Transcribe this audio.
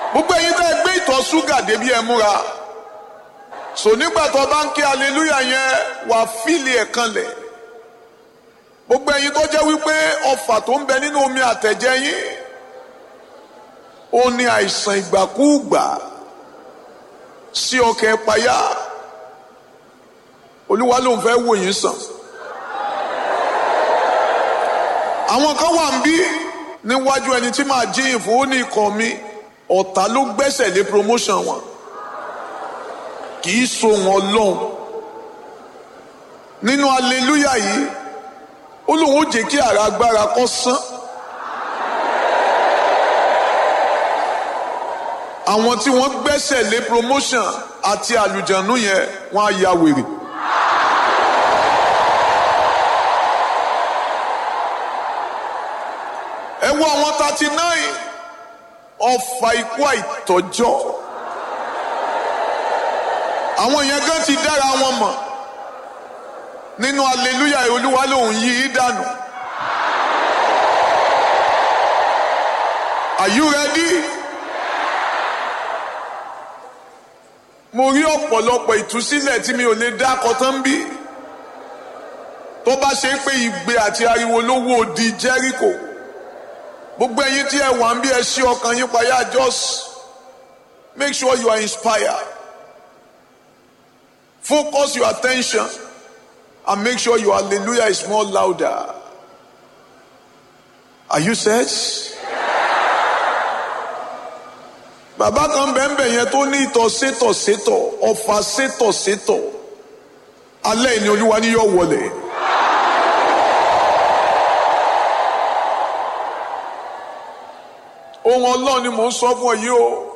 gbogbo ẹ̀yin tẹ́ ẹ gbé ìtọ̀ ṣúgà débi ẹ múra so nígbà tó bá ń ké aleluya yẹn wà fíìlì ẹ̀ kanlẹ̀ gbogbo ẹ̀yin tó jẹ́ wípé ọfà tó ń bẹ nínú omi àtẹ̀jẹ́ yín ó ní àìsàn ìgbàkúùgbà sí ọkẹ́ payá olúwa ló ń fẹ́ wò yín sàn àwọn kan wà ń bí níwájú ẹni tí màá jíyìn fún ó ní ikọ̀ mi ọ̀tá ló gbẹ́sẹ̀ lé promotion wọn kì í so wọn lọ́hùn nínú aleluya yìí ó lóun ó jẹ́ kí ara agbára kó sán àwọn tí wọ́n gbẹ́sẹ̀ lé promotion àti àlùjànnú yẹn wọ́n á ya wèrè. ẹ wo àwọn thirty nine ọfà ikú àìtọ́jọ́ àwọn yẹn gan ti dára wọn mọ̀ nínú aleluya olúwa lòun yí í dànù. Are you ready? mo rí ọ̀pọ̀lọpọ̀ ìtúsílẹ̀ tí mi ò lè dá kọtán bí tó bá ṣe pé ìgbé àti ariwo ló wó di Jericho gbogbo ẹ̀yin tí ẹ wà ń bí ẹ ṣí ọkàn yín payá just make sure you are inspired focus your attention and make sure your hallelujah is more louder are you set? bàbá kan bẹ́ẹ̀nbẹ́ yẹn tó ní ìtọ̀ sétọ̀ sétọ̀ ọ̀fà sétọ̀ sétọ̀ alẹ́ ìní olúwa ni yóò wọlé. ohun ọlọ́run ni mò ń sọ fún ọ yìí o